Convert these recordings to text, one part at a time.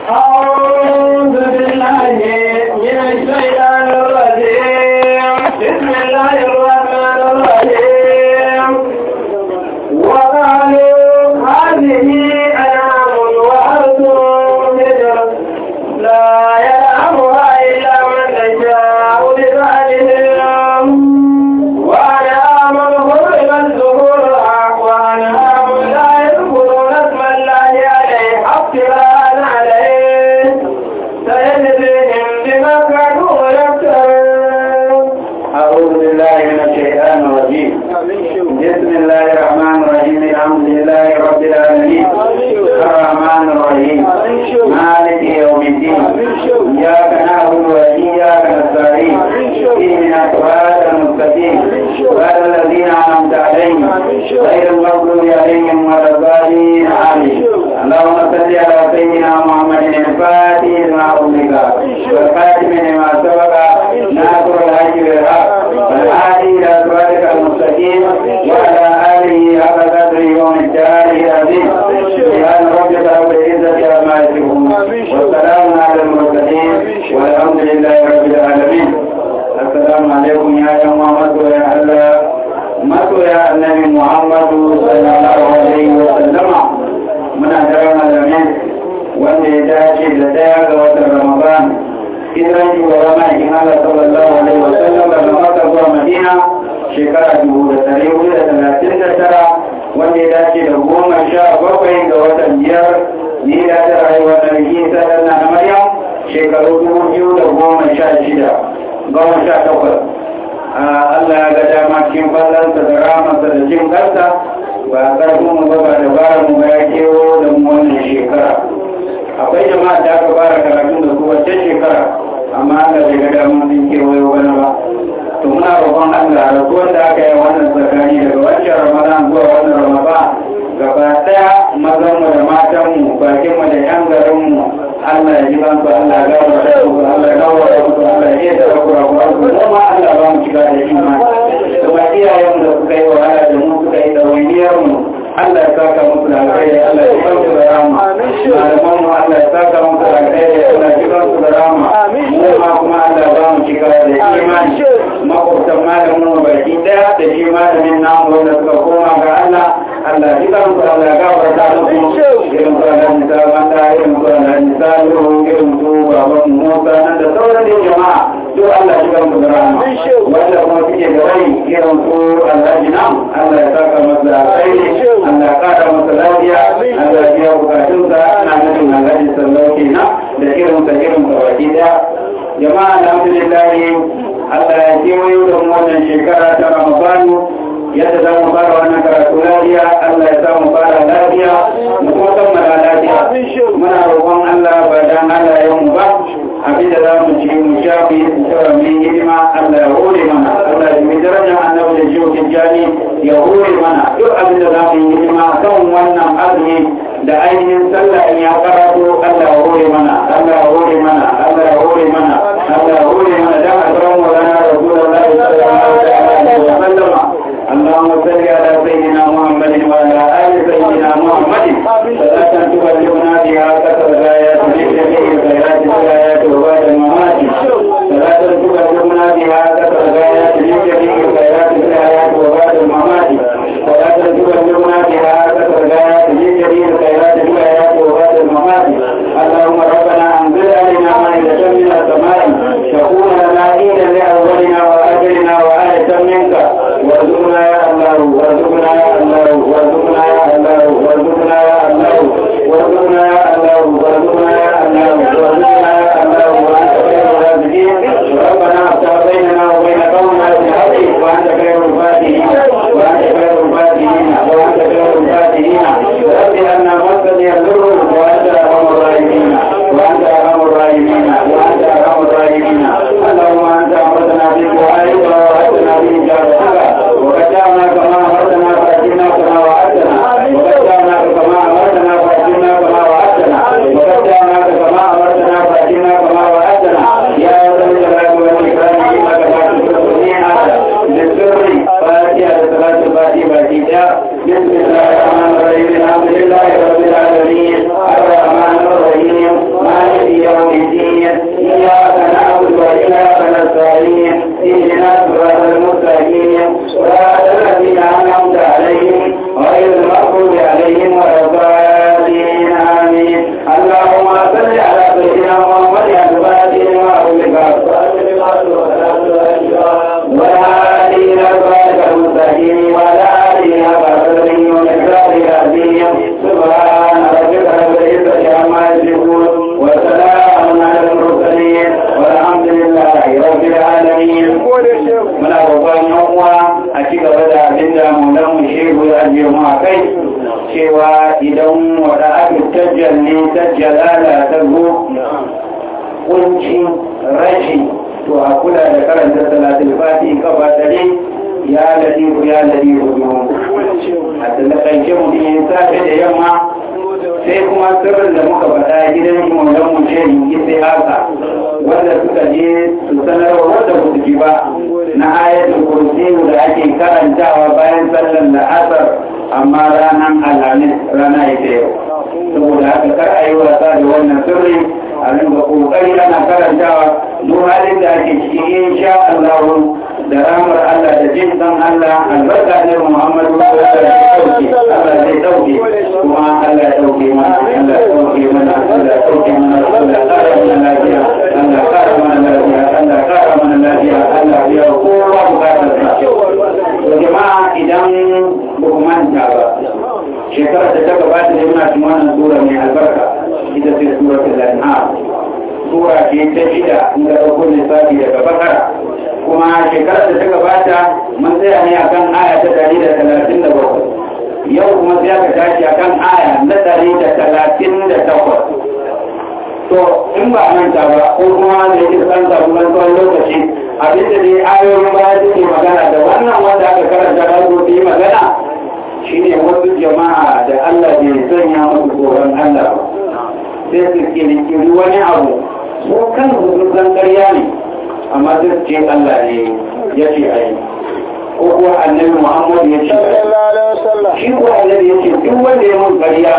أعوذ بالله من الشيطان الرجيم بسم الله الرحمن الرحيم وقالوا هذه أنعام وأرض حجر لا يلعبها إلا من نشاء بزعمهم وأنعام حرمت ظهورها وأنعام لا يذكرون اسم الله عليه افتراء عليه سيجزيهم بما كانوا يفترون أعوذ بالله من الشيطان الرجيم بسم الله الرحمن الرحيم الحمد لله رب العالمين الرحمن الرحيم مالك يوم الدين إياك نعبد وإياك نستعين اهدنا الصراط المستقيم صراط الذين أنعمت عليهم غير المغضوب عليهم ولا الضالين آمين اللهم صل على سيدنا محمد الفاتح لما أغلق والخاتم لما سبق ناصر الحج بالحق والهادي إلى صراطك المستقيم وعلى آله حق قدره يوم الدار العظيم سبحان ربك رب العزة عما يصفون والسلام على المرسلين والحمد لله رب العالمين السلام عليكم يا جماعة يا الله masoya annabi Muhammadu sallallahu alaihi wa sallama muna daren alamin wanda ya dace da daya ga watan Ramadan hijiran shugaba ma'aikin Allah sallallahu alaihi wa sallam daga Makka zuwa Madina shekara dubu da ɗari hudu da talatin da tara wanda ya dace da goma sha bakwai ga watan biyar ni da ta rayuwa da rikin sadar na Maryam shekaru dubu biyu da goma sha shida goma sha takwas Allah ya ga dama cikin fallansa da ramarsa da jin kansa ba ƙarfin mu ba ba da bara mu ba ya kewo da mu wannan shekara akwai jama'a da aka fara karatun da su wacce shekara amma Allah bai ga dama sun kewayo wani ba to muna roƙon Allah rasuwar da aka yi wannan tsakani daga wancan Ramadan zuwa wannan Ramadan gaba ɗaya mazan mu da matan mu bakin mu da yan garin mu Allah ya ji bansu Allah ya gawa da su Allah ya gawa da su Allah ya iya da kura kura su kuma Allah ba mu shiga da imani kuma iyayen mu da suka yi wahala da mu suka yi ɗawainiyar mu Allah ya saka musu da alkhairi Allah ya sauke da rama malaman mu Allah ya saka musu da alkhairi Allah ya jikan su da rama mu ma kuma Allah ya ba mu shiga da imani makwabtan malamin mu baki daya da shi malamin namu wanda suka koma ga Allah Allah ya jikan su Allah ya gafarta musu irin su Allah ya sa mata irin su Allah ya sa irin su baban Musa nan da sauran da jama'a duk Allah ya jikan su da rama wanda kuma suke da rai irin su Allah ya nan Allah ya saka masa da alkhairi Allah kara masa lafiya Allah biya bukatunsa ana nufin alhaji sallau kenan da irin sa irin sa baki daya jama'a alhamdulillah Allah ya kewayo da mu wannan shekara ta Ramadanu yadda za mu fara wannan karatu lafiya Allah ya sa mu fara lafiya mu kuma kammala lafiya muna roƙon Allah ba dan Allah ya mu ba abinda za mu ci mu sha mu yi tsara mu yi hidima Allah ya hore mana Allah ya yi darajar annabi da jiwo kijani ya hore mana duk abinda za mu yi hidima kan wannan azumi da ainihin sallah in ya karatu Allah ya hore mana Allah ya hore mana Allah ya hore mana Allah ya hore mana dan azramu lana rasulullahi sallallahu alaihi wa sallam اللهم صل على سيدنا محمد وعلى ال سيدنا محمد صلاه تبلغنا بها كثر الايات من جميع الخيرات والايات وبعد الممات صلاه تبلغنا بها كثر الايات من جميع الخيرات والايات وبعد الممات صلاه تبلغنا بها كثر الايات من جميع الخيرات والايات وبعد الممات jalala ta zo kunci rashi to a kula da karanta salatul fati kafa dare ya ladifu ya ladifu biyu a talakance mutum ya safe da yamma sai kuma sirrin da muka faɗa gidan maulan mu ce yi haka wanda suka je su sanarwa wanda ba su ji ba na ayatul kursi da ake karantawa bayan sallar la'asar amma ranar alhamis rana ita yau saboda haka kar a yi wasa da wannan sirri a ringa kokari ana karantawa duk halin da ake ciki insha Allah da ramar Allah da jin dan Allah albarka ne Muhammadu sallallahu alaihi wasallam Allah zai dauke kuma Allah ya dauke mana Allah ya dauke mana Allah ya dauke mana Allah ya kara mana lafiya Allah ya kara mana lafiya Allah ya kara mana lafiya Allah ya kowa bukatar sa to jama'a idan ba ku manta ba shekarar da ta gabata da muna cikin wannan sura mai albarka ita ce suratul an'am sura ce ta shida in ga ɗauko lissafi daga bakara kuma shekarar da ta gabata mun tsaya ne akan aya ta ɗari da talatin da bakwai yau kuma sai aka tashi akan aya na ɗari da talatin da takwas to in ba manta ba ko kuma da yake san samu wani tsawon lokaci abinda dai ayoyin baya suke magana da wannan wanda aka karanta da su yi magana shine wasu jama'a da Allah bai sanya musu tsoron Allah ba sai su kirkiri wani abu su kan sun san ƙarya ne amma sai su ce Allah ne ya ce a yi ko kuwa annabi Muhammad ya ce shi ko annabi ya ce duk wanda ya mun ƙarya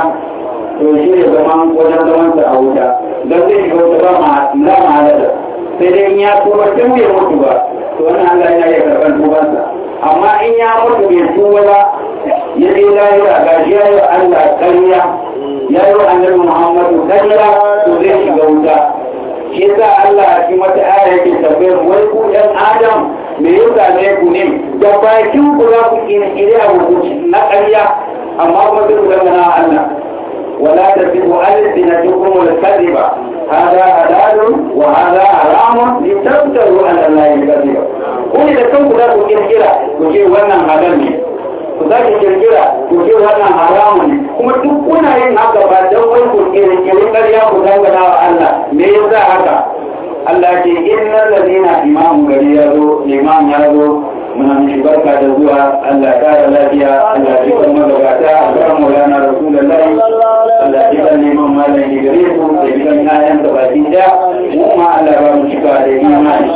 to shi ne zaman wajen zaman sa a wuta don zai shiga wuta ba ma la ma halala sai dai in ya tuba tun bai mutu ba to wannan Allah ya iya karɓar tubansa amma in ya mutu bai tuba ba ya je lahira ga shi ya yi Allah ƙarya ya yi annabi Muhammadu ƙarya to zai shiga wuta shi yasa Allah a cikin wata aya yake tambayar wai ku ɗan Adam me ya same ku ne da bakin ku za ku kiri abu na ƙarya amma kuma sai ku dangana Allah ولا تكذبوا ألسنتكم الكذب هذا حلال وهذا حرام لتفتروا على الله الكذب قل إذا كنت لا تكذب وكي وانا حلال ku za ki kirkira ku ce wannan haramun ne kuma duk kuna yin haka ba don wai ku kirkiri ƙarya ku dangana wa Allah me yasa haka Allah ce innal ladina imamu gari ya zo imam ya zo muna mishi barka da zuwa Allah kara lafiya Allah ji kan magabata a kan maulana rasulullahi Allah ji kan neman malam da gare su da ji kan ƴaƴan da baki da mu ma Allah ba mu cika da imani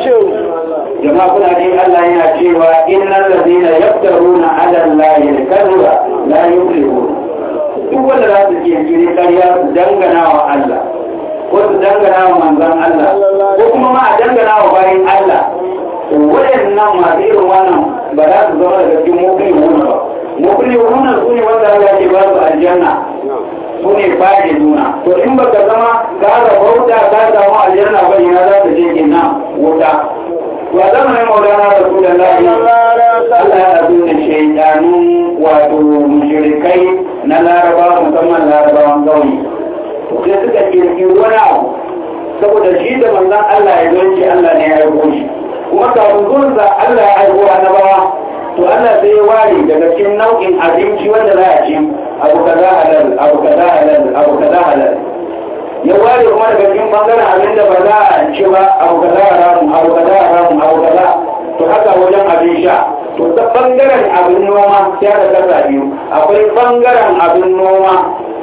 jama'a kuna ji Allah yana cewa innal ladina yaftaruna ala allahi al-kadhiba la yuflihun duk wanda za su ke kire ƙarya su dangana wa Allah ko su dangana wa manzon Allah ko kuma ma a dangana wa bayan Allah waɗannan masu irin wannan ba za su zama daga cikin mukuli wuna ba mukuli wuna su ne wanda Allah ke ba su aljanna su ne baje juna to in baka zama ka ga bauta ka samu aljanna ba ina za ka je kenan wuta wa zamanin maulana rasulullahi Allah ya azu da shaidanun wato mushrikai na laraba musamman larabawan kauye sai suka kirkiri wani abu saboda shi da manzon Allah ya zo shi Allah ne ya aiko shi kuma kafin zuwansa Allah ya aiko annabawa to Allah sai ya ware daga cikin nau'in abinci wanda za a ci abu kaza halal abu kaza halal abu kaza halal ya ware kuma daga cikin bangaren abin da ba za a ci ba abu kaza haramun abu kaza haramun abu kaza to haka wajen abin sha to ta bangaren abin noma sai aka kasa biyu akwai bangaren abin noma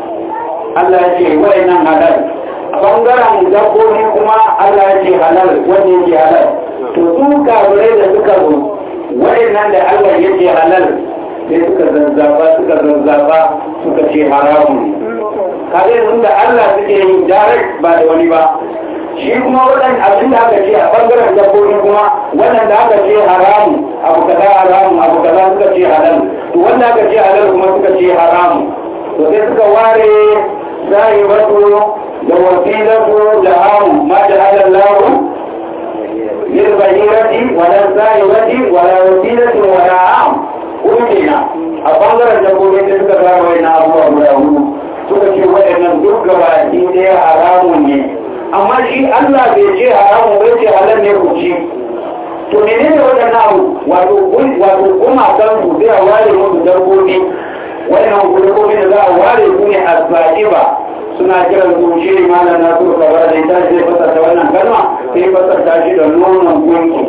Allah ya ce wa'annan halal a bangaren dabbobi kuma Allah ya ce halal wanda yake halal to su kafirai da suka zo waɗannan da Allah ya ce halal sai suka zazzaba suka zazzaba suka ce haramun kare sun da Allah suke yi direct ba da wani ba shi kuma waɗanda abin da aka ce a bangaren dabbobi kuma waɗanda aka ce haramu abu kaza haramu abu kaza suka ce halal to wanda aka ce halal kuma suka ce haramu to sai suka ware zahiratu da wasilatu da hamu ma da halallahu للبهيرة ولا الزائرة ولا وسيلة ولا عام قلنا أفضل الجبولين تلك الرابعين أبو أبو أبو suka ce waɗannan duk gabaki ɗaya haramun ne amma shi Allah bai ce haramun bai ce halal ne ku ci to mene ne waɗannan abu wato wato kuma kan su zai ware musu dabbobi waɗannan dabbobi da za a ware su ne asba'iba suna kiran su shi malam na su gaba da ita zai fasarta wannan kalma sai fasarta shi da nonon gunki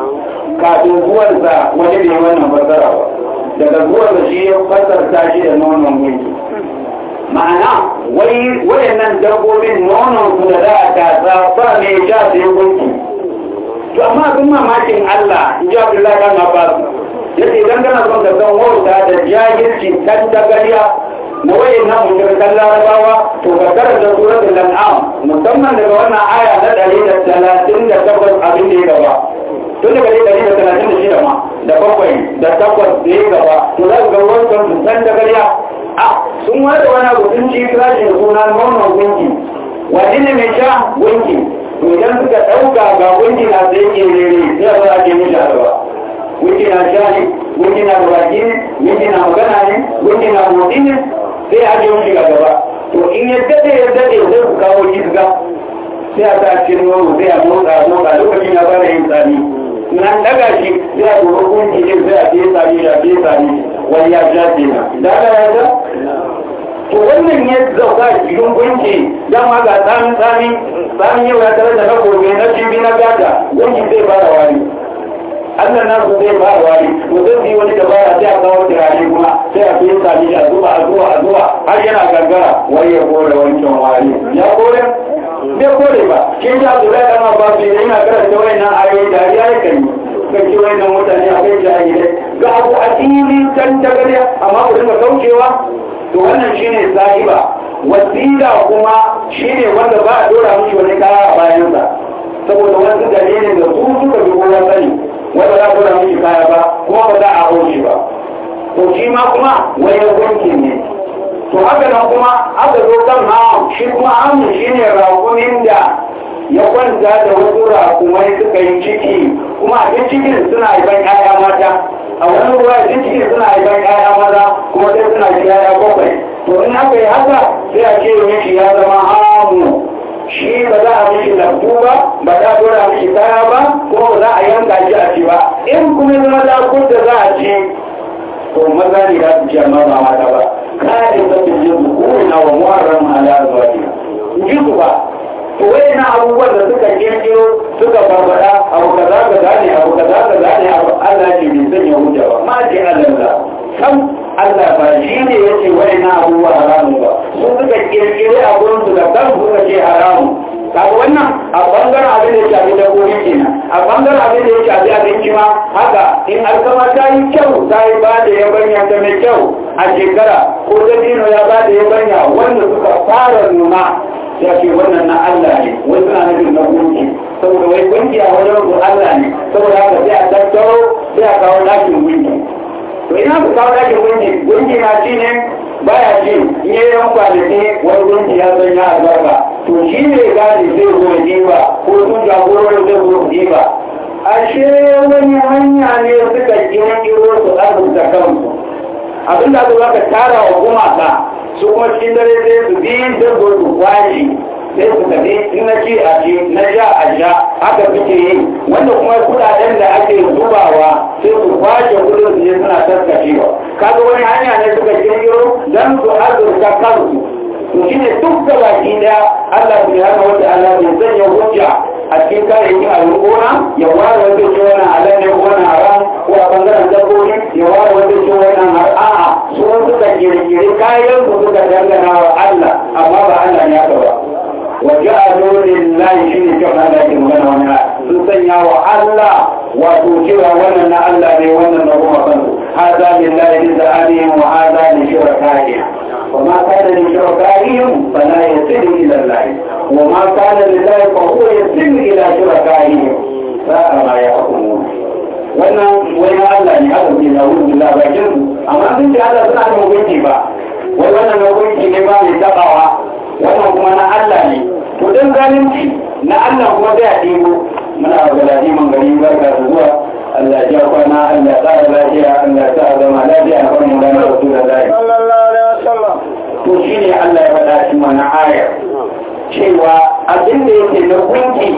kafin zuwansa wani bai wannan fasara ba daga zuwansa shi ya fasarta shi da nonon gunki ma'ana wai wayannan dabbobin nonon su da za a tasa ba mai sha sai gunki to amma abin mamakin Allah in ji Abdullahi kan Abbas yace idan kana son ka san wauta da jahilci kan tagariya na wayan nan mushrikan larabawa to ka karanta suratul an'am musamman daga wannan aya na ɗari da talatin da takwas abin da ya gaba tun daga ɗari da talatin da shida ma da bakwai da takwas da ya gaba to za ka ga wancan su san tagariya a sun wada wani abu sun ci kirashi da suna nonon gunki wani ne mai sha gunki to idan suka ɗauka ga gunki na sai ke rere sai a zo a ke mishi alba gunki na sha ne gunki na baki ne gunki na magana ne gunki na motsi ne sai a je mishi gaba to in ya daɗe ya daɗe zai ku kawo kisga sai a sa cikin nono sai a motsa a motsa lokacin ya fara yin tsami nan daga shi sai a duba gunki ne sai a fiye tsami da fiye tsami wani ya sha kenan da aka ya to wannan ya zauka cikin gunki dama ga tsamin tsami tsamin yau ya tare da na gobe na cibi na gata gunki zai fara wani Allah na su zai fara wani mutum yi wani dabara sai a kawo turare kuma sai a fiye sami a zuwa a zuwa a zuwa har yana gangara wai ya kore wancan wani ya kore bai kore ba kin ja su zai dama ba su yana karanta wayannan ayoyi da ya yi kan kan ci wayannan mutane a kai jahilai ga abu a filin kan tagariya amma ku dinga kaucewa to wannan shine sahiba wasila kuma shine wanda ba a dora mishi wani kaya a bayansa saboda wasu dalilin da su suka bi kowa sani wanda za a dora mishi kaya ba kuma ba za a hau shi ba to shi ma kuma wani gunki ne to haka nan kuma aka zo kan hamu shi kuma hamu shine rakumin da ya kwanta da wasu rakumai suka yi ciki kuma a cikin suna haifan 'ya'ya mata a wani ruwa da ciki suna haifan ƴaƴa maza kuma sai suna da ƴaƴa bakwai to in aka yi haka sai a ce mishi ya zama hamu shi ba za a mishi lambu ba ba za a dora mishi kaya ba kuma ba za a yanka shi a ci ba in kuma zama da da za a ci to maza ne za su ci amma ba mata ba kada ta fi jin na wa muharram ala zuwa ji su ba to wai na abubuwan da suka kirkiro suka barbada abu kaza kaza ne abu kaza kaza ne abu Allah ce bai sanya hujja ba ma ce Allah sam Allah ba shi ne yace wai na abubuwa haramu ba su suka kirkire abun su da kan suka ce haramu kaga wannan a bangaren abin da ya shafi dabbobi kenan a bangaren abin da ya shafi abinci ma haka in alkama ta yi kyau ta yi ba da yabanya ta mai kyau a shekara ko dabino ya ba da yabanya wanda suka fara nuna ya ce wannan na Allah ne wai suna nufin na gunki saboda wai gunki a wajen su Allah ne saboda haka sai a tattaro sai a kawo dakin gunki to ina ku kawo dakin gunki gunki na ci ne baya ci in yi yan kwanaki wani gunki ya san ya albarka to shi ne gadi zai zo diba ko sun jagororin zai zo diba ashe wani hanya ne suka kirkiro su arzuta kansu abinda aka baka tara wa gumaka su kuma cikin dare sai su bi dabbo su kwashi sai su tafi in na ci a ci na sha a sha haka suke yi wanda kuma kudaden da ake zubawa sai su kwashe kudin su je suna taskacewa kaga wani hanya ne suka kirkiro don su azurta kansu to shine duk da baki daya Allah subhanahu wa ta'ala bai sanya hujja a cikin kayayyakin abin gona ya ware wanda ce wannan halal ne ko wannan haram ko a bangaren dabbobi ya ware wanda ce wannan har a'a su suka kirkiri kayan su suka dangana wa Allah amma ba Allah ne aka ba wa ja'alu lillahi shine cewa Allah ke magana wannan sun sanya wa Allah wato cewa wannan na Allah ne wannan na kuma kansu hada lillahi bi za'alihim wa hada li shurakaihim وما كان لشركائهم فلا يصل إلى الله وما كان لله فهو يصل إلى شركائهم ساء ما يحكمون wannan wani Allah ne haka ke na wurin billah bakin su amma sun ce Allah suna da hukunci ba wai wannan hukunci ne ba mai tabawa wannan kuma na Allah ne to dan zalunci na Allah kuma zai ɗebo muna ga ladiman gari barka da zuwa Allah ya kwana Allah ya tsara lafiya Allah ya sa zama lafiya a kan mu da Rasulullahi sallallahu alaihi wasallam to shine Allah ya faɗa cikin wannan aya cewa abin da yake na gunki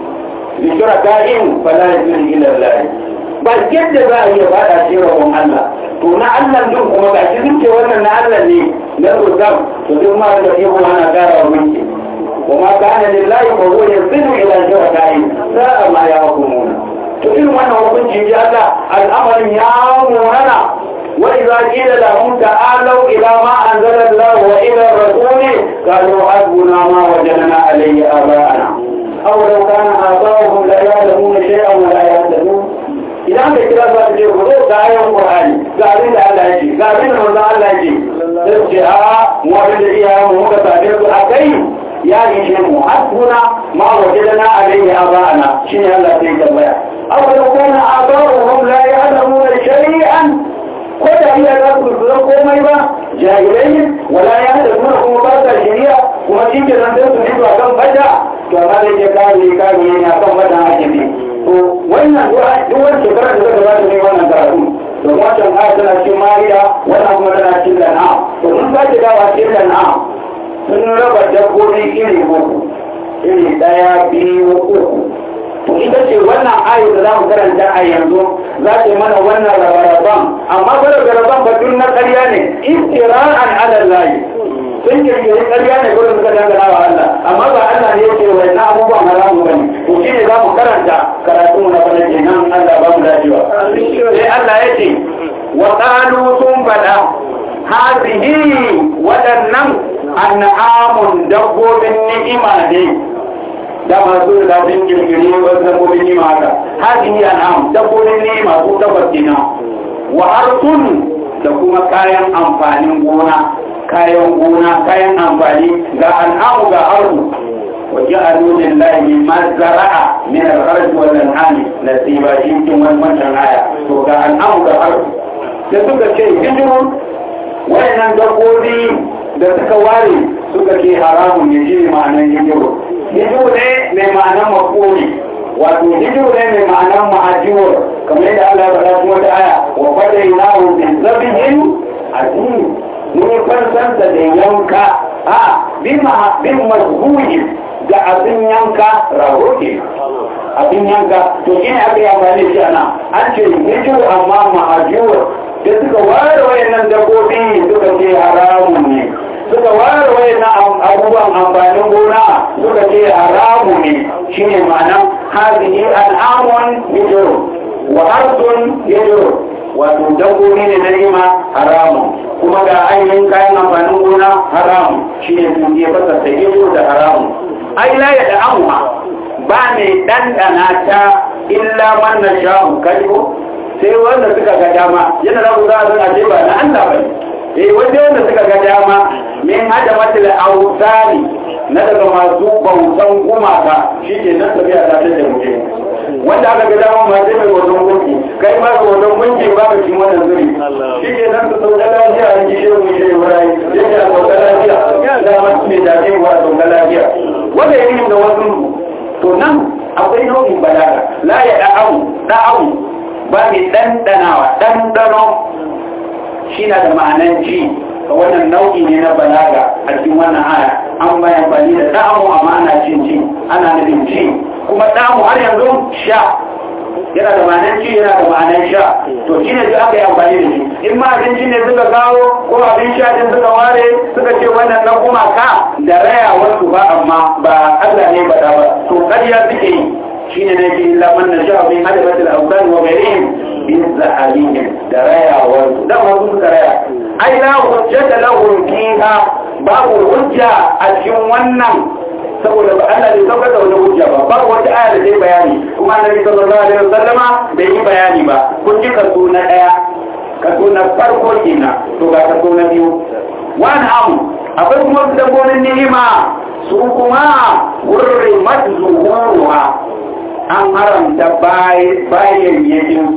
bi shuraka'in fala yuzil ila Allah ba yadda za a iya faɗa cikin rabon Allah to na Allah din kuma ga shi sun ce wannan na Allah ne na rukam to duk ma da ihu ana gara wa mulki وما كان لله فهو ينزل الى شركائه ساء ما يحكمون to irin wannan hukunci ji Allah al'amarin ya munana wa idza qila lahum ta'alu ila ma anzala Allah wa ila ar-rasul qalu hasbuna ma wajadna alayhi aba'ana aw law kana aba'uhum la ya'lamuna shay'an wa la yahtadun idan da kira za ta ce ku zo ga ayan Qur'ani ga abin da Allah ya ce ga abin da manzo Allah ya ce sai ce a mu abin da iyayen mu muka same su akai ya ishe mu hasbuna ma wajadna alayhi aba'ana shine Allah sai ya tambaya aw law kana aba'uhum la ya'lamuna shay'an ko da iya za su san komai ba jahilai wala ya da kuma kuma ba ta shari'a kuma shi ke nan sai su fito a kan bada to amma da ke kare kare ne a kan bada ake bi to wannan duk wani shekara da zaka bada ne wannan karatu to wancan aya tana cikin mariya wannan kuma tana cikin lan'am to mun sake dawa cikin lan'am sun raba dabbobi iri uku iri daya biyu uku to ita ce wannan ayo da za mu karanta a yanzu za ta yi mana wannan rabaraban amma ba rabaraban ba duk na ƙarya ne istira'an ala layi sun kirkiri ƙarya ne gurin suka dangana wa Allah amma ba Allah ne yake wa na abubuwan haramu bane to shi ne za mu karanta karatu mu na bana kenan Allah ba mu dacewa sai Allah ya ce wa qalu sun fada hadhihi waɗannan an'amun dabbobin ni'ima ne da masu da sun girgiri wasu dabbobin nima haka hadin ya nam dabbobin nima su tabbas kina wa harsun da kuma kayan amfanin gona kayan gona kayan amfani ga al'amu ga harsu wa ja'alu lillahi mimma zara'a min al-harj wal an'am nasiba shi cikin wannan aya to ga al'amu ga harsu da suka ce hijrun wayannan dabbobi da suka ware suka ce haramun ne shi ma'anar hijrun hijiru ne mai ma'anar makoni wato hijiru ne mai ma'anar ma'ajiwar kamar yadda Allah ya faɗa kuma ta aya wa fada ina bin zabihin azim mun yi fansanta da yanka a bin mazhuhi da abin yanka rago ke abin yanka to shi ne aka yi amfani da shi ana an ce hijiru amma ma'ajiwar da suka ware wayannan dabbobi suka ce haramun ne suka ware wayannan abubuwan amfanin gona suka ce haramu ne shine ma'anan hazihi al'amun yajru wa arsun yajru wato dabbobi ne na rima haramu kuma ga ainihin kayan amfanin gona haramu shine sun je fasa ta yajru da haramu ai la ya da amma ba mai dandana ta illa man na sha'u kalbo sai wanda suka ga dama yana da ku za a zana ce ba na Allah bane eh wanda wanda suka ga dama min hada matil autani na daga masu bautan gumaka shi ke nan tafiya ta da mutum wanda aka ga dama ma sai mai wajen gunki kai ma ga wajen gunki ba ka cin wannan zuri shi ke nan su sauka lafiya a ji shirin shi wurai yake a sauka lafiya da masu mai dace wa a sauka lafiya wanda ya yi da wasu to nan akwai nau'in balaga la ya da'awu da'awu ba mai ɗanɗanawa ɗanɗano shi na da ma'anan ji wannan nau'i ne na balaga a cikin wannan aya an bayan bani da ɗamu amma ana cin ci ana nufin ci kuma ɗamu har yanzu sha yana da ma'anan ci yana da ma'anan sha to shi ne duk aka yi amfani da shi in ma abinci ne suka kawo ko abin sha din suka ware suka ce wannan na kuma ka da raya wasu ba amma ba Allah ne ba ba to ƙarya suke yi shine ne ke illa man na sha min hadabatil awsan wa ghayrihim bin zahabihim da rayawar da wasu suka raya ai la hujjata lahum fiha babu hujja a cikin wannan saboda ba Allah bai saukar da wani hujja ba babu wata aya da zai bayani kuma annabi sallallahu alaihi wasallama bai yi bayani ba kun ji kaso na daya kaso na farko kenan to ga kaso na biyu wani amu akwai kuma su dabbobin ni'ima su kuma hurrimat zuhuruha an haramta bayan yakin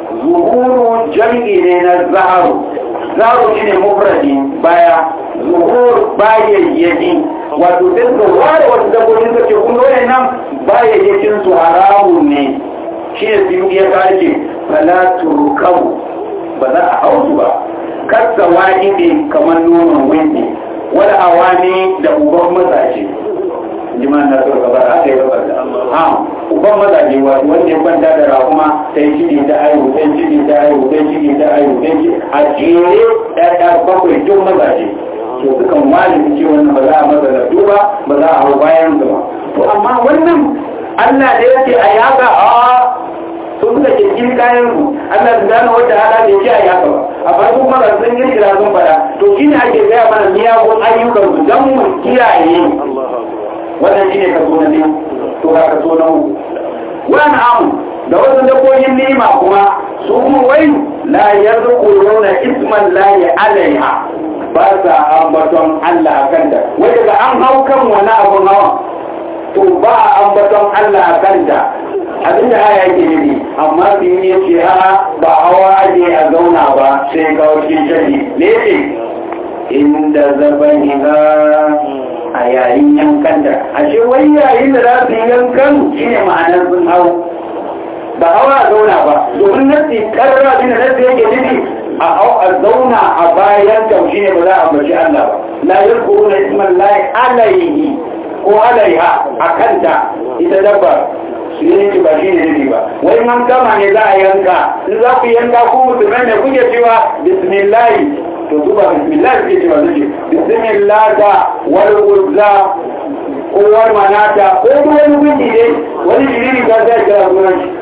zuhuru jam'i ne na zaharu zaharu shi ne mufradi baya zuhur bayan yaki wato sai su ware wasu dabbobin su ce kun dole nan bayan yakin su haramun ne shi ne su ya kace fala turkabu ba za a hau su ba kasa wani ne kamar nonon windi wani awani da uban mazaje jiman na so gaba aka yi gaba da ha uban mazaje wato wanda ya kwanta da rahuma sai ciki ta ayu sai ciki ta ayu sai ciki ta ayu sai ciki a jere ɗaya bakwai duk mazaje to sukan wani ce wannan ba za a masa da ba ba za a hau bayan ba to amma wannan Allah da yake a yaka a su suka ke kin kayan su Allah su gane wata hada bai ce a yaka ba amma su kuma sun yi kira sun fada to shi ne ake gaya mana miyagun ayyukan su don mu kiyaye wannan shi ne kaso na biyu to ga kaso na uku wani amu da wasu dabbobin nima kuma su kuma wai la yarzuquna isman lahi alaiha ba sa ambaton Allah a kanta wai daga an hau kan wani abun hawa to ba a ambaton Allah a kanta abinda aya yake nufi amma su yi ya ce a ba hawa aje a zauna ba sai ga wakil jari ne ce inda zaban iza a yayin yankan da ashe wai yayin da za su yi yankan shi ne ma'anar sun hau ba hawa a zauna ba domin nasi karra bin nasi yake nufi a hau a zauna a bayan taushi ne ba za a ambaci Allah ba la yadkuru na isman lahi alaihi ko alaiha a kanta ita dabba su yi ba shi ne nufi ba wai man kama ne za a yanka in za ku yanka ku musulmai ne kuke cewa bismillahi to su ba bismillah suke cewa su ce bismillah da wal uzza ko wal manata ko wani gunki ne wani shiriri ka zai kira sunan shi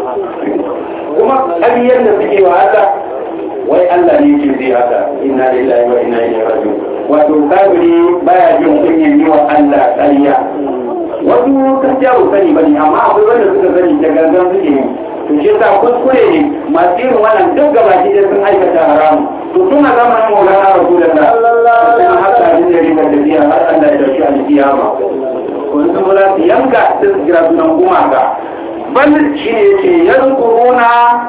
kuma ƙariyar da suke wa haka wai Allah ne ke zai haka inna lillahi wa inna ilaihi raji'un wato kafiri baya jin kunyan yi wa Allah ƙarya wasu gaskiya ba sani bane amma akwai wanda suka sani da gangan suke yi to shi yasa kuskure ne masu irin wannan duk gaba ki sun aikata haramu to tun a zamanin maulana rasulullah sun haka abin da riga tafiya har Allah ya dauki alkiyama wani sun za su yanka sai su kira sunan gumaka bal shi ne ce yankuruna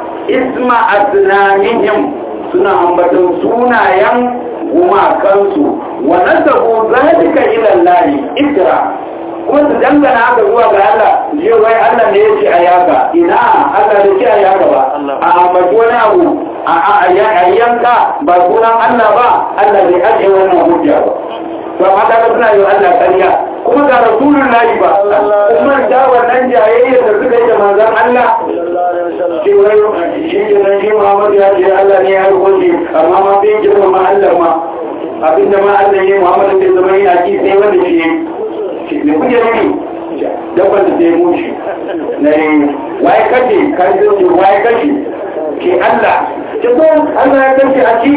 isma asnamihim suna ambaton sunayen gumakansu wa nasabu zalika ila Allah ikra kuma su dangana haka zuwa ga Allah jiyo wai Allah ne ya ce a yaka ina Allah da ce a yaka ba a ambaci wani abu a yanka ba sunan Allah ba Allah bai ajiye wannan hujja ba to amma kaga suna yi Allah ƙarya kuma ga rasulun lahi ba kuma da wannan jayayya da suka yi da manzon Allah shi wai shi ke nan shi Muhammad ya ce Allah ne ya rubuce amma ma bai girma ma Allah ma abinda ma Allah ne Muhammad bai zama yana ki sai wanda shi ne kuke nufi dabban da zai mushi na ne waye kashe kashe waye kashe ke Allah ke so Allah ya kashe a ci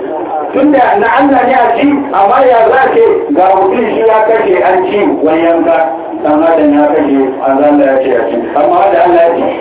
tunda na Allah ne a ci amma ya za ce ga mutum shi ya kashe an ci wani yanka dan adam ya kashe Allah ya ce a ci amma da Allah ya ci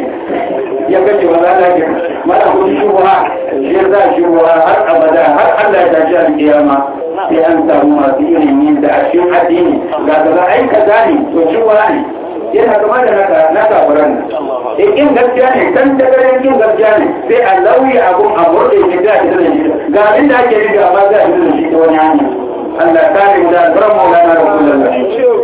ya kashe wa Allah ya mana kudi shubha shi ya za shubha har abada har Allah ya tashi alkiyama sai an samu masu ilimi da a cikin addini ga kaza ai kaza ne to shubha ne yana kama da naka na kafiran nan in kin gaskiya ne kan dagaren kin gaskiya ne sai a lauyi abun a murde shi da shi da shi ga abin da ake riga amma za a yi da shi ta wani hanya Allah ta ne da alfarar maulana rasulullah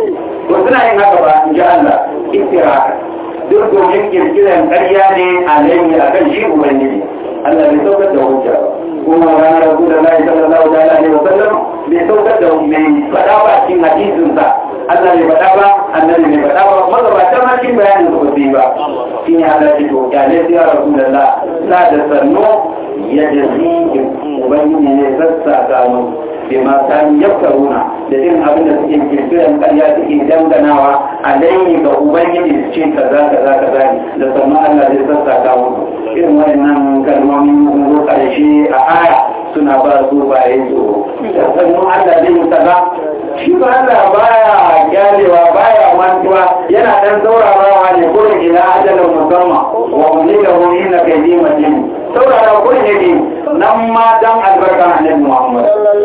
to suna yin haka ba in ji Allah istira duk domin kirkiran ƙarya ne a laifi a kan shi ubangiji Allah bai saukar da hujja ba kuma ranar rasulullah sallallahu alaihi wa sallam bai saukar da mai faɗa ba cikin hadisinsa Allah bai faɗa ba annabi bai faɗa ba magabatan ma cikin bayanin su ba su yi ba shi ne Allah ce to ya ne ya rasulullah la da sannu ya jazi ubangiji ne sassa mu bima kan yaftaruna da irin abin da suke kirkiran ƙarya suke danganawa a laini ga ubangiji su ce kaza kaza kaza ne da sannu Allah zai sassaka musu irin wayannan kalmomi sun zo ƙarshe a aya suna ba su baye tsoro da sannu Allah zai yi kaza shi ba Allah baya gyalewa baya mantuwa yana dan saurarawa ne kurin ila ajalin musamman wa mulika hu inna kaydi matin saurara kurin yake nan ma dan albarka annabi Muhammad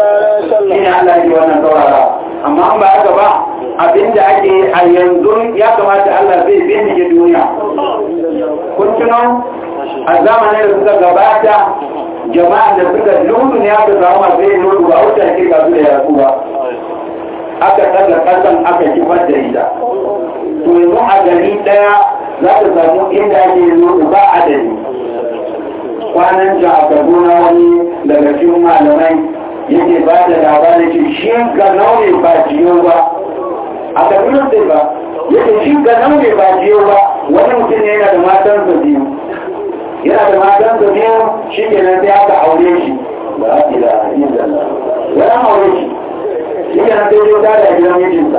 shi ne Allah ya wannan saurara amma an ba haka ba abinda ake a yanzu ya kamata Allah zai bincike duniya kun tuno a zamanin da suka gabata jama'a da suka lutu ne aka samu masu yin lutu ba wuce ake kasu da yasu ba aka ɗaga ƙasan aka kifar da ita to yanzu a gari ɗaya za ta samu inda ake yin lutu ba adadi kwanan ja a kaduna wani daga cikin malamai yake ba da labarin ce shi ga naune ba jiyo ba a kaduna sai ba yake shi ga naune ba jiyo ba wani mutum ne yana da matansa biyu yana da matansa biyu shi ke nan sai aka aure shi ba a ila yin zalla wani aure shi shi ke nan sai ta da gidan mijinsa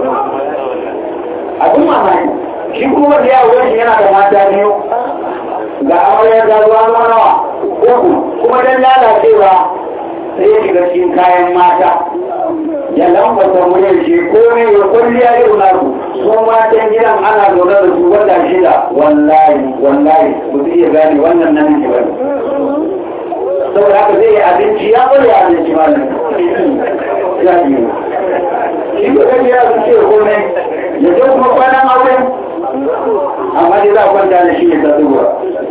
abin mamaki shi kuma da yawo shi yana da mata biyu ga amarya ta zuwa zama nawa uku kuma dan lalacewa sai ya shiga cikin kayan mata ya lambata muryar shi komai ya kwalliya irin nasu su matan gidan ana zaune da su wata shida wallahi wallahi ba su iya gane wannan namiji ba ne saboda haka zai yi abinci ya kwalli abinci ma ne ya yi shi ko kan ya su ce komai ya ce kuma kwanan aure amma dai za a kwanta da shi ne ta zuwa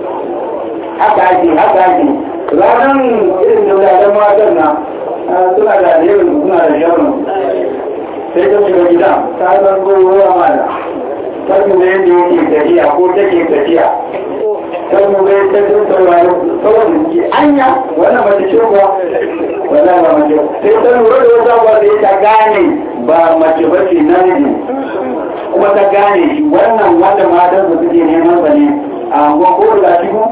haka ake haka ake ranar irin da wuraren matan na suna da alherin suna da shawarar sai ta shiga gida ta zan ruwa mana ta kuma yadda yake tafiya ko take tafiya ta kuma yadda ta saurari saboda ke anya wannan mace ce kuwa wannan ba mace sai ta lura da wata ba sai ta gane ba mace ba ce namiji kuma ta gane shi wannan wanda matan su suke neman sa ne a angon ko da shi ko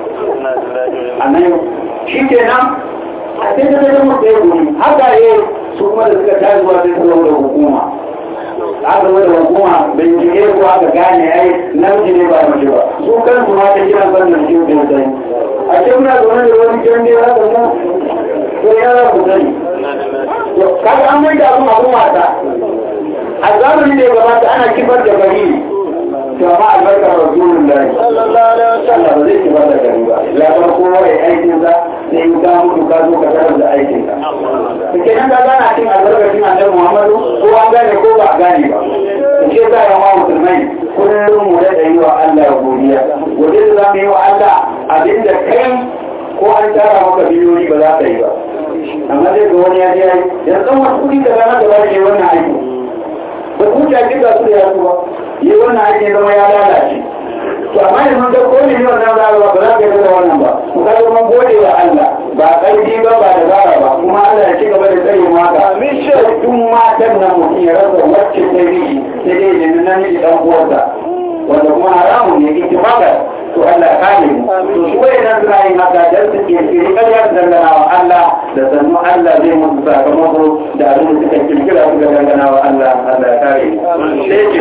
a nan shi kenan a sai ta zama da ya guri haka ne su kuma da suka tashi zuwa sai su da hukuma aka zama da hukuma bincike ko aka gane ai namiji ne ba mace ba su kan su ma ta kira sannan shi da sai a ce muna zaune da wani kiran da ya haka mu ko ya za ku sani kaga an mai da abin abin wasa a zamanin da ya gabata ana kifar da gari to amma albarkar rasulullahi sallallahu alaihi wasallam ba zai kifar da gari ba ya bar kowa ya aikin sa sai in ka mutu ka zo ka tarar da aikin ka to kenan ka gana cin albarkacin annabi Muhammadu ko an gane ko ba a gane ba ke sa ya ma musulmai kullum mu da yi wa Allah godiya godiya da zamu yi wa Allah abinda kai ko an tara maka biliyoyi ba za ka yi ba amma zai ga wani ya je yayi yanzu wasu kuɗi da zama da wani wannan aiki ba ku ta kika su da yasu ba yi wannan aiki zama ya lalace to amma yanzu ga ko ne wannan zarawa ba za ka yi da wannan ba ku ka zama gode wa Allah ba ƙarfi ba ba da zara ba kuma Allah ya ci gaba da tsare mu haka amin shi duk matan nan mutum ya rasa wacce ta yi sai dai ne nan namiji dan uwarsa wanda kuma haramun ne ittifaqan to Allah ya kare mu to su waye nan suna yin haka dan su ke kiri ƙarya su dangana wa Allah da sannu Allah zai musu sakamako da abin da suka kirkira suka dangana wa Allah Allah ya kare mu sai ce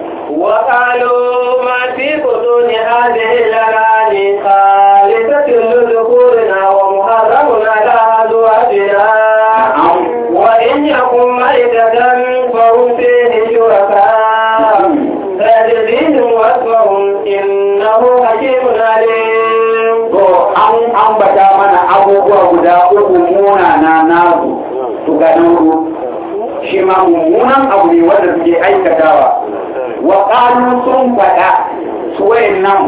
وقالوا ما في بطون هذه الأنعام خالصة لذكورنا ومحرم على أزواجنا وإن يكن ميتة فهم فيه شركاء فيجزيهم وصفهم إنه حكيم عليم an ambata mana abubuwa guda uku munana nasu su ganin ku shi ma mummunan abu ne wanda suke aikatawa wa ƙalu sun faɗa su nan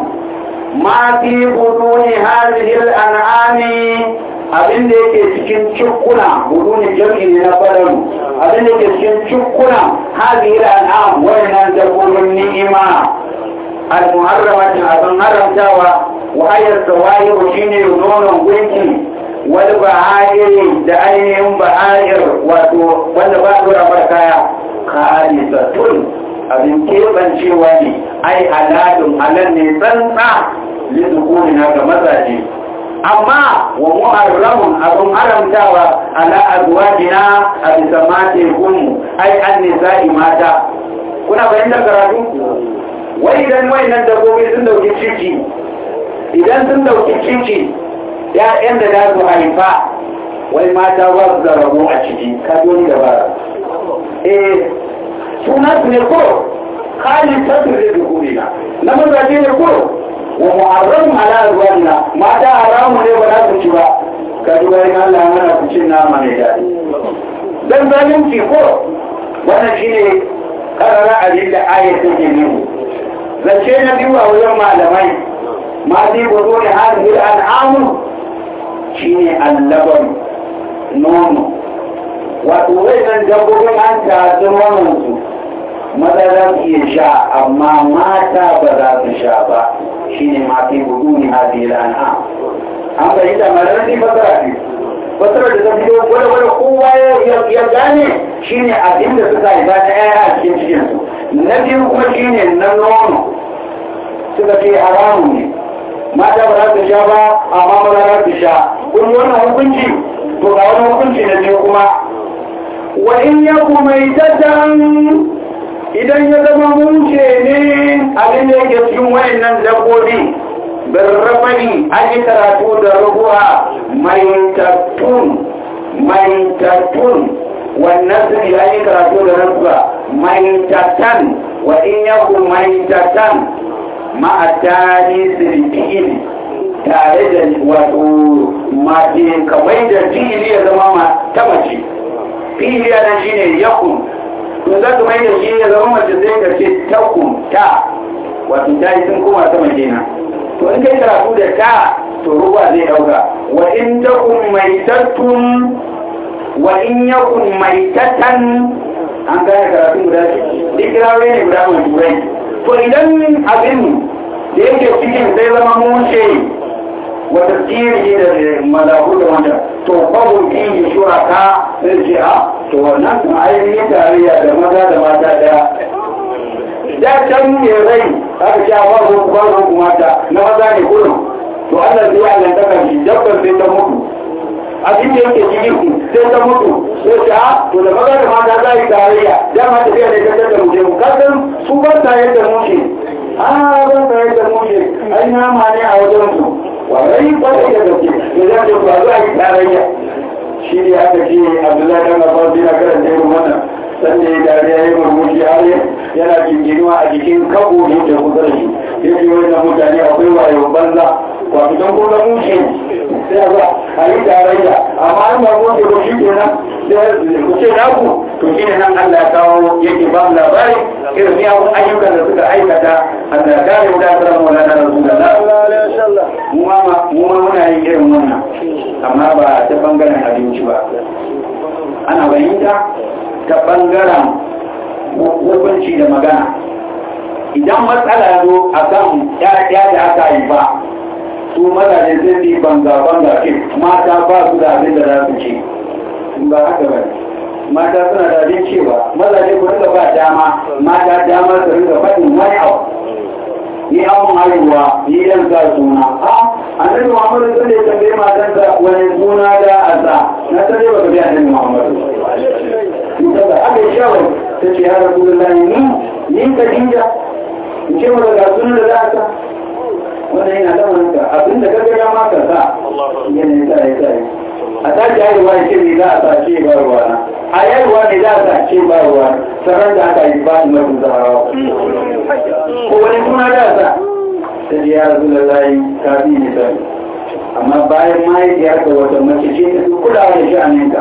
ma fi buduni hadhihi al-an'ami abin da yake cikin cikuna buduni jam'i ne na fadalu abin da yake cikin cikuna hadhihi al-an'am wayannan dabbobin ni'ima al-muharramatin abin haramtawa wa ayar sawayi shine nonon gunki wani ba'ayiri da ainihin ba'ayir wato wanda ba dora mara kaya kalisatun abin keɓancewa ne ai halalun halal ne tsantsa lizukuni na ga mazaje amma wa muharramun abin haramtawa ala azwajina a bisa mate gunmu ai an nisa'i mata kuna fahimtar karatu wai idan wayannan dabbobi sun dauki ciki idan sun dauki ciki ya'yan da za su haifa wai mata ba su da rabo a ciki ka doni da bara eh suna su ne ko kalin tattu da dukuri na na mazaje ne ko wa mu'arramu ala azwajina mata haramu ne ba za su ci ba ka ji wai Allah ya mana ku cin nama mai daɗi dan zalunci ko wannan shine karara abin da ayatun ke nuna zance na biyu a wajen malamai ma zai gudu da hadin al'amu shi ne allabar nono wato nan dabbobin an tatsi nononsu maza za su iya sha amma mata ba za su sha ba shi ne ma zai gudu ne hadin al'am an bayi da malar ne fasara ne fasara da ta biyo gwada-gwada kowa ya gane shi ne abin da suka yi za ta yaya a cikin cikinsu na biyu kuma shi ne na nono suka ce haramu ne mata ba za su sha ba amma ba za su sha kun wannan hukunci to ga wani hukunci na biyu kuma wa in yaku mai datan idan ya zama mushe ne abin da yake cikin wayannan dabbobi birrafani an yi karatu da rubuwa mai tattun mai tattun wannan su an yi karatu da rubuwa mai tattan wa in yaku mai tattan ma'atani sirfi'in tare da wato mace kamar da fi'ili ya zama ma ta mace fi'ili ya nan shine yakun to za ka mai da shi ya zama mace sai ka ce takun ta wato ta yi sun koma sama kenan to in kai karatu da ta to ruwa zai dauka wa in takun mai tattun wa in yakun mai tattan an gane karatu guda shi duk kirawe ne guda mai turai to idan abin da yake cikin zai zama mushe wata tsiri da malaku da wanda to babu fiye shuraka sai ce a to wannan kuma ainihin tarayya da maza da mata daya da can ne rai aka ce a babu babu mata na maza ne kullum to Allah zai Allah ta kan shi dabbar sai ta mutu abin da yake cikin sai ta mutu sai ce a to da maza da mata za yi tarayya dama tafiya ne ka tattara mu je mu kasan su ba ta yadda mu ce a ba ta yadda mu ce ai nama ne a wajen su warai kwarai da gaske da za ta faru a yi tarayya shi ne aka ce abdullahi dan abbas yana karanta irin wannan sanda ya dariya ya murmushi har yana jinginuwa a jikin kabo ne da kusa da shi ya ce wannan mutane akwai wayo banza wato don kuma mushe sai a za a yi tarayya amma an ba mushe ba shi kenan sai ku ce naku to shi ne nan Allah ya kawo yake ba mu labari irin miyagun ayyukan da suka aikata Allah ya kare mu da asirar maulana rasulullah mu ma muna yin irin wannan amma ba ta bangaren abinci ba ana bayyanta ta bangaren hukunci da magana idan matsala zo a kan ya da aka yi ba su mazaje sai su yi banga-banga ke mata ba su da abin da za su ce ba haka ba mata suna da abin cewa mazaje ku rika ba dama mata dama su rika faɗin wani abu ni an haihuwa ni yan sa suna a annabi muhammadu sun da tambaye matansa wani suna da asa na san dai baka bi annabi muhammadu daga aka yi shawar ta ce ya rasu da ni ni ka dinga in ce maka ga sunan da za a sa wannan yana da wani abin da kaga ya maka sa yana sa ya sa a tashi haihuwa ya ce me za a sa ce ba ruwa na a haihuwa ne za a sa ce ba ruwa sanar da aka yi ba su mafi zarawa ko wani suna da sa ta ji ya rasu da layi ta fi ne sani amma bayan mahaifiyar ka wata mace ce ta fi kulawa da sha'aninka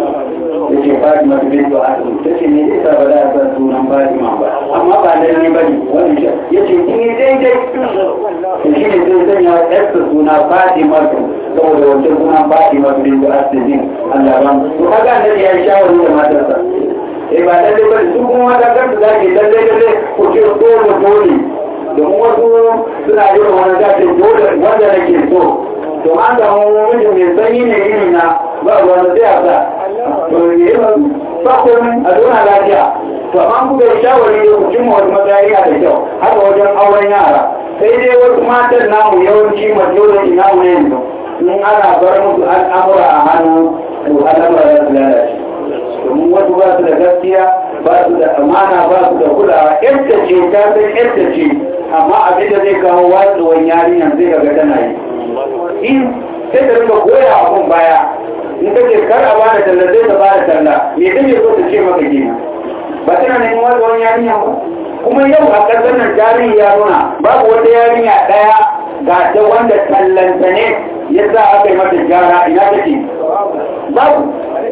da ke fatima ta bin zuwa asibiti ta ce ne zai sa ba za a san sunan fatima ba amma ba lalle ba ne wani shi ya ce kin yi daidai to shi ne zai sanya yarsa suna fatima saboda wancan sunan fatima ta bin zuwa asibiti Allah ba mu to kaga annabi ya yi shawari da matarsa eh ba lalle ba su kuma mata kansu za ke lalle lalle ku ce dole dole domin wasu suna yi wa wani zafi dole wanda nake so to an samu mijin mai sanyi ne iri na ba wanda zai asa to ne ba komai a zauna lafiya to amma ku bai shawari da ku cimma wata matsayi da kyau haka wajen auren yara sai dai wasu matan namu yawanci majority namu ne yanzu in ana bar musu al'amura a hannu to al'amura za su lalace domin wasu ba su da gaskiya ba su da amana ba su da kulawa yadda ce ta san yadda ce amma abin da zai kawo watsuwan yarinyar zai ga tana yi in sai ta rika goya abun baya in ka ce kar a bada talla zai ta bada talla me kake so ta ce maka gina ba tana neman watsuwan yarinya ba kuma yau a ƙasar nan tarihi ya nuna babu wata yarinya ɗaya ga ta wanda tallanta ne ya sa aka yi mata gyara ina take babu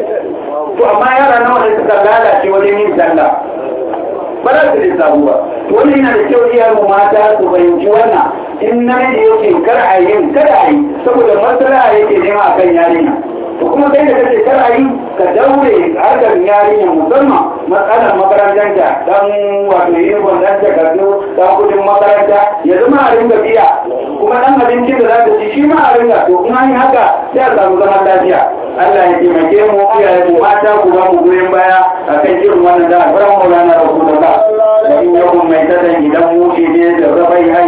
to amma yara nawa da suka lalace wajen yin sallah ba za su lissafu ba to wani yana da kyau iyayen mata su fahimci wannan in na da yake kar a yin kada a yi saboda matsala yake nema a kan yarinya to kuma kai da kace kar a yi ka daure harkar yarinya musamman matsalar makarantanta dan wato uniform dan takardu dan kudin makaranta ya zama a ringa biya kuma dan abincin da za ta ci shi ma a ringa to kuma yi haka sai a samu zaman lafiya Allah ya taimake mu iyaye mu mata ku ba mu goyon baya akan irin wannan da alfaran maulana rasulullah da in yakun mai tadan idan mu ce ne da rafai hanyar karatu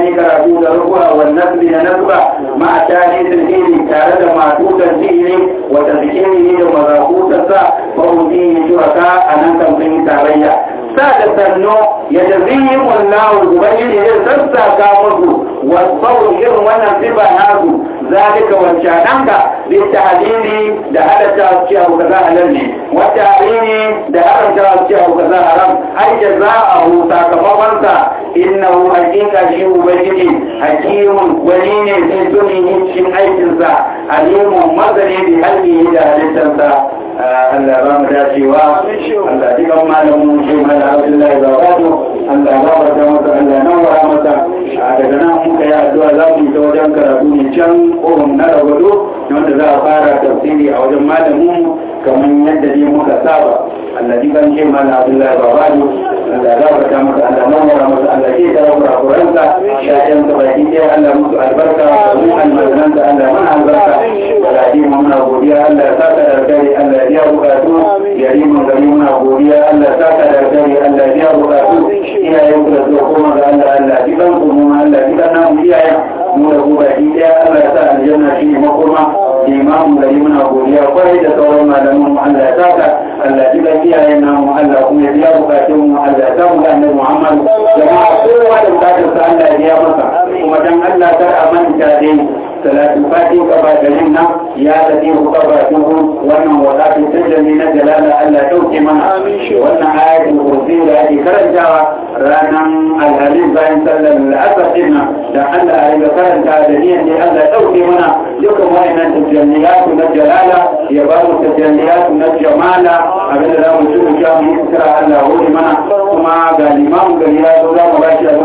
karatu da rukuwa wa nasbi da nasba ma a tani tilhiri tare da matutan fi'ili wa tazkiri da mazakutarsa fa hudi shuraka a nan kan sun yi tarayya sa da sannu ya jazihin wallahu ubangiji zai sassaka musu wasu irin wannan sifa nasu zalika wancananka bi tahdidi da halatta su abu kaza halal ne wa tahrimi da haramta su abu kaza haram ai jaza'ahu sakamakon sa innahu hakika shi ubangiji hakimun wani ne sai tuni cikin aikin sa alimun mazani bi halqihi da halittarsa Allah ba mu dacewa Allah ji kan malamin shi mala Abdullahi Babatu Allah ba mu da masa Allah nan wa masa daga nan muka yi addu'a za mu yi ta wajen karatu ne can ƙohon na ragwado wanda za a fara tafsiri a wajen malamin kamar yadda ne muka saba Allah ji kan shi mala Abdullahi Babatu Allah za mu ta masa Allah nan wa masa Allah ke da kurakuransa sha'yan ka baki ɗaya Allah musu albarka da mu almajiransa Allah mana albarka da ji muna godiya Allah ya saka da alkhairi Allah ya bukatu ya yi mun gari muna godiya Allah saka da alkhairi Allah ya bukatu iyayen ku da zuwa koma ga Allah Allah ji kan ku mu Allah ji kan namu iyayen mu da ku baki ɗaya Allah ya sa aljanna shi ne makoma imamu gari muna godiya kwarai da sauran malaman mu Allah ya saka Allah ji kan iyayen namu Allah kuma ya biya bukatun mu Allah ya samu da annabi Muhammad jama'a kowa da bukatarsa Allah ya biya masa kuma dan Allah kar a manta dai salatin fatin kaba garin nan ya tafi kaba duhu wannan wadatin tajjami na jalala Allah dauke mana wannan ayatul kursi da ake karantawa ranan alhamis bayan sallar al'asar din nan da Allah ya riga karanta da niyan da Allah dauke mana dukkan wayannan tajjamiyatu na jalala ya ba mu tajjamiyatu na jamala abinda za mu ci mu sha mu yi kira Allah wuri mana kuma ga limamu gari ya zo za mu ba shi